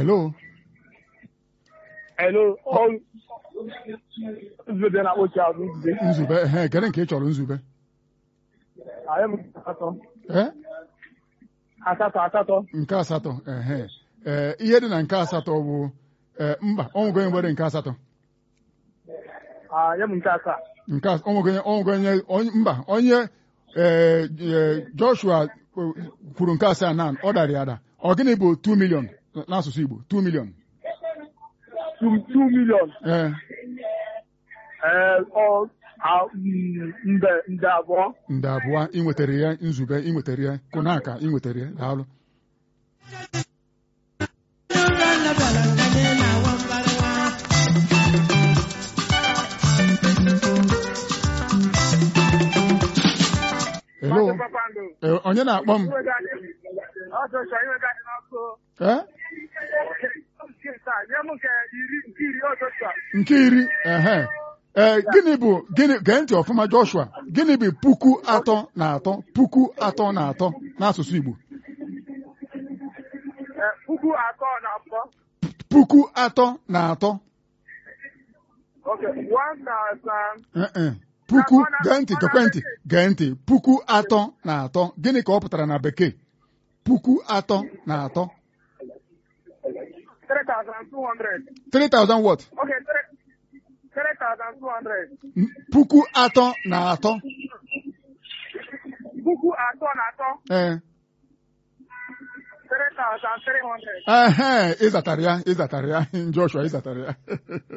hello Hello. Oh, nzube na-akpọchi azụ nzube. nzube ehe kedu nke ị chọrọ nzube Anyị m asatọ. ee Asatọ asatọ. nke asatọ ehe ee ihe dị na nke asatọ bụ ee mba ọnwụgo onye nwere nke asatọ Anyị m nke asaa. nke as- ọnwụgo onye ọnwụgo onye onye mba onye ee ee, Joshua o, kwuru nke asaa na ọ dara ya ada ọ gịnị bụ 2 million n'asụsụ Igbo 2 million Two two million. ee Ee, ọ a- mm, nde nde abụọ. nde abụọ ị nwetara ya nzube ị nwetara ya kụnaka ị nwetara ya daalụ hello Maazị Kpakpando. ee, onye na-akpọ m Iwe ga-adị- Ọ Joshua, iwe ga-adị n'ọkụ. ee Nke taa, nye m nke iri nke iri ọ Joshua. nke iri ehe ee gịnị bụ gịnị gee ntị ọfụma Joshua gịnị bụ puku atọ na atọ puku atọ na atọ n'asụsụ Igbo Ee, puku atọ na abụọ. puku atọ na atọ Okay, one thousand. ee puku gee ntị gekwe ntị gee ntị puku atọ na atọ gịnị ka ọ pụtara na bekee puku atọ na atọ Three thousand two hundred. 3000 what Okay, three three thousand two hundred. N- puku atọ na atọ Puku atọ na atọ. ee Three thousand three hundred. ehe ịzatara ya ịzatara ya Joshua ịzatara ya